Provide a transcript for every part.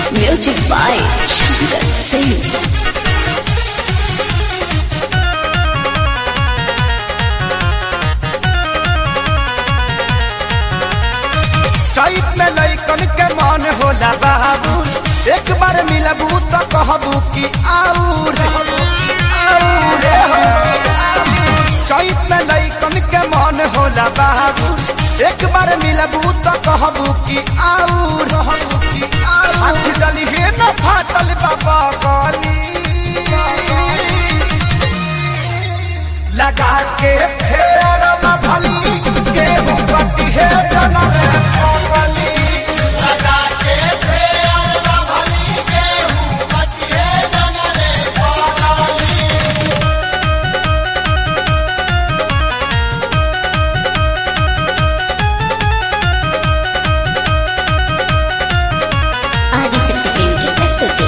Music by Shankar Singh. चैत में लैकन के मन होला बाबू एक बार मिलबू तो कहबू कि आऊर आऊर हो। चैत में लैकन के मन होला बाबू एक बार मिलबू तो कहबू कि आऊर कि आऊर हाथ डली हे न फाटल बाबा गली लगा के फेर न भली गेहूं कटी है जनम कमली लगा के फेर न भली गेहूं कटी है जनम कमली ఆదిశక్తి ఫిల్మ్ కి ప్రస్తుతి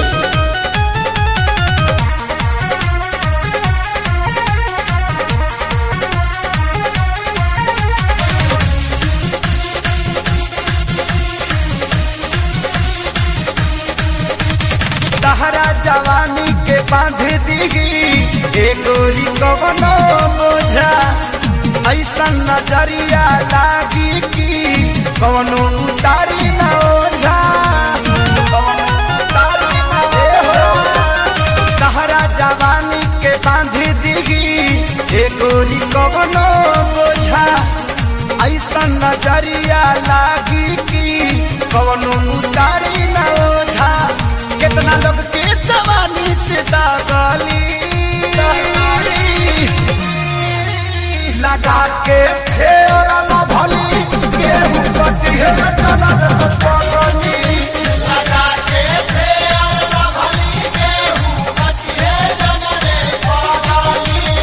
तहरा जवानी के बांध दीगी ए गोरी कवनो बोझा ऐसा नजरिया लागी कि कवनो उतारी न ओझा कवनो उतारी न ओझा। तहरा जवानी के बांध दीगी ए गोरी कवनो बोझा ऐसा नजरिया लागी कि कवनो उतारी न ओझा कितना लोग के जवानी से दागली लगा के फेर न भली गेहूं कटी है जनम पगली लगा के फेर न भली गेहूं कटी है जनम पगली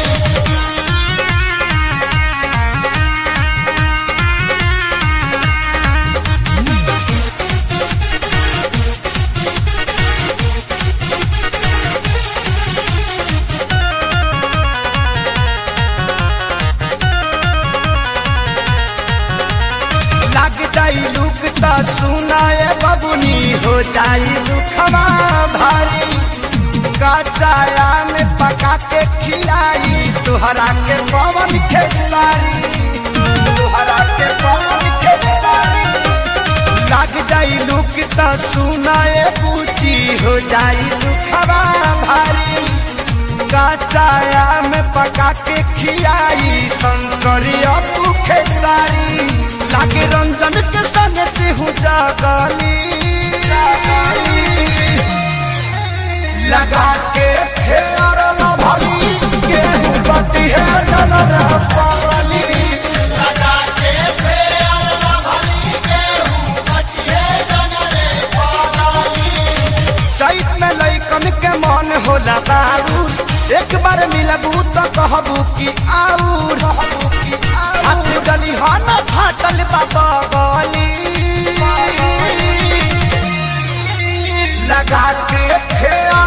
लग जाई लुक त सुनाए बबुनी हो जाई दुखवा भारी कचाया में पका के खिलाई तुहरा के पवन खेसारी तुहरा के पवन खेसारी लग जाई लुक त सुनाए पूछी हो जाई दुखवा भारी कचाया में पका के खियाई शंकरिया भूखे सारी लागे रंजन के संग हूँ जागली लगा के फेर न भली गेहूं बटी है जनर पगली लगा के फेर न भली गेहूं बटी है जनर पगली चैत में लैकन के मन होला बाबू एक बार मिलबू तो कहबू कि आऊर हाथ गली हो न फाटल बाबा गली लगा के फेर